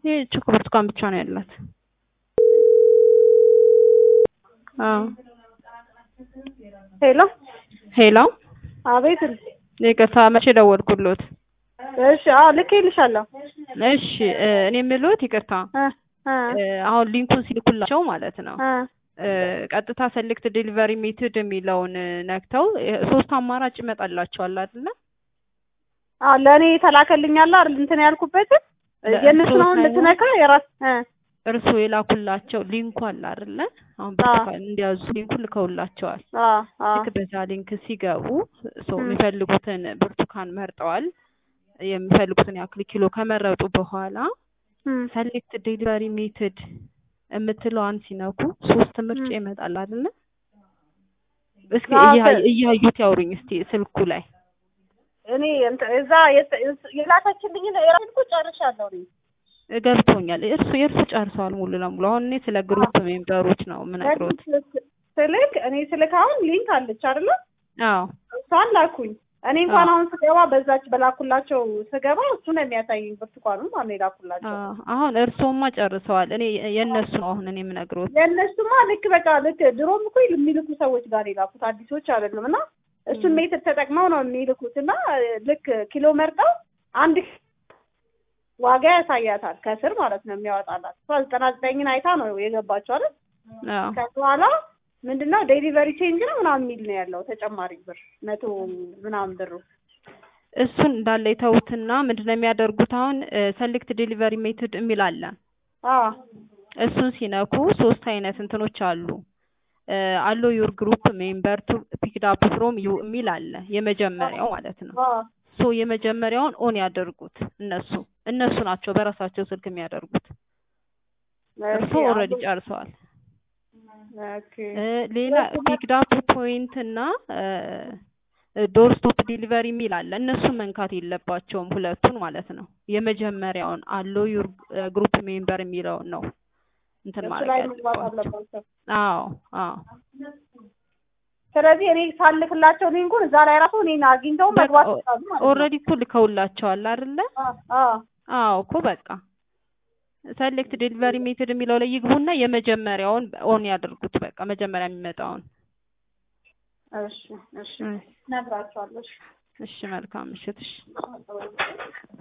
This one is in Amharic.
ይሄ ቾኮ ብርቱካን ብቻ ነው ያላት። አዎ ሄሎ ሄሎ፣ አቤት። ይቅርታ መቼ ደወልኩሎት? እሺ፣ አዎ ልኬልሻለሁ። እሺ እ እኔ የምልዎት ይቅርታ እ እ እ አሁን ሊንኩን ሲልኩላቸው ማለት ነው እ እ ቀጥታ ሰሌክት ዴሊቨሪ ሜትድ የሚለውን ነክተው እ ሶስት አማራጭ ይመጣላቸዋል አይደለ? አዎ ለእኔ ተላከልኛል አይደል? እንትን ያልኩበትን የእነሱን አሁን ልትነካ የራስ እ እርስዎ የላኩላቸው ሊንኩ አለ አይደለ? አሁን ብርቱካን እንዲያዙ ሊንኩን ልከውላቸዋል። አዎ አዎ ልክ በዛ ሊንክ ሲገቡ ሰው ም። የሚፈልጉትን ብርቱካን መርጠዋል። የሚፈልጉትን ያክል ኪሎ ከመረጡ በኋላ እም፣ ሰሌክት ዴሊቨሪ ሜትድ የምትለዋን ሲነኩ ሶስት ምርጫ ም። ይመጣል አይደለ? እስኪ አዎ፣ እያ- ከ- እያዩት ያውሩኝ እስቲ ስልኩ ላይ እኔ እንትን እዛ የት- የላከችልኝን የራሴን እኮ ጨርሻለሁ እኔ። ገብቶኛል። እርሱ የእርሱ ጨርሰዋል ሙሉ ለሙሉ። አሁን እኔ ስለ ግሩፕ ሜምበሮች ነው የምነግሮት። ስልክ እኔ ስልክ አሁን ሊንክ አለች አይደለ? አዎ እሷን ላኩኝ። እኔ እንኳን አዎ። አሁን ስገባ በዛች በላኩላቸው ስገባ እሱ ነው የሚያሳየኝ ብርቱካኑን ማለት ነው የላኩላቸው። አዎ፣ አሁን እርስዎማ ጨርሰዋል። እኔ የእነሱ ነው አሁን እኔ የምነግሮት። የእነሱማ ልክ በቃ ልክ ድሮም እኮ የሚልኩ ሰዎች ጋር ነው የላኩት አዲሶች አይደለም። እና እሱን ም። ሜትር ተጠቅመው ነው የሚልኩት እና ልክ ኪሎ መርጠው አንድ ዋጋ ያሳያታል ከስር ማለት ነው የሚያወጣላት። እሷ ዘጠና ዘጠኝን አይታ ነው የገባችው አይደል? አዎ ከዛ በኋላ ምንድነው ዴሊቨሪ ቼንጅ ነው ምናምን የሚል ነው ያለው ተጨማሪ ብር መቶ ምናምን ብሩ እሱን እንዳለ የተውትና ምንድነው የሚያደርጉት አሁን ሰሌክት ዴሊቨሪ ሜትድ የሚል አለ። አዎ እሱን ሲነኩ ሶስት አይነት እንትኖች አሉ። አሎ ዩር ግሩፕ ሜምበር ቱ ፒክድ አፕ ፍሮም ዩ የሚል አለ የመጀመሪያው ማለት ነው። አዎ ሶ የመጀመሪያውን ኦን ያደርጉት እነሱ እነሱ ናቸው በራሳቸው ስልክ የሚያደርጉት። እርሱ ኦኬ፣ ኦልሬዲ አሁን- ጨርሰዋል። ኦኬ እ ሌላ ፒክድ አፕ ፖይንት እና ዶር ስቶፕ ዲሊቨሪ የሚል አለ። እነሱን መንካት የለባቸውም ሁለቱን ማለት ነው። የመጀመሪያውን አሎ ዩር ግሩፕ ሜምበር የሚለውን ነው እንትን እሱ ማለት ላይ መግባት ያለባቸው። አለባቸው። አዎ አዎ ስለዚህ እኔ ሳልክላቸው ሊንኩን እዛ ላይ ራሱ እኔን አግኝተው መግባት ይችላሉ ማለት ነው። ኦልሬዲ እኮ ልከውላቸዋል አይደለ? አዎ አዎ አዎ እኮ በቃ ሰሌክት ዴሊቨሪ ሜትድ የሚለው ላይ ይግቡና የመጀመሪያውን ኦን ያደርጉት። በቃ መጀመሪያ የሚመጣውን። እሺ እሺ እነግራቸዋለሁ። እሺ። እሺ መልካም ምሽት። እሺ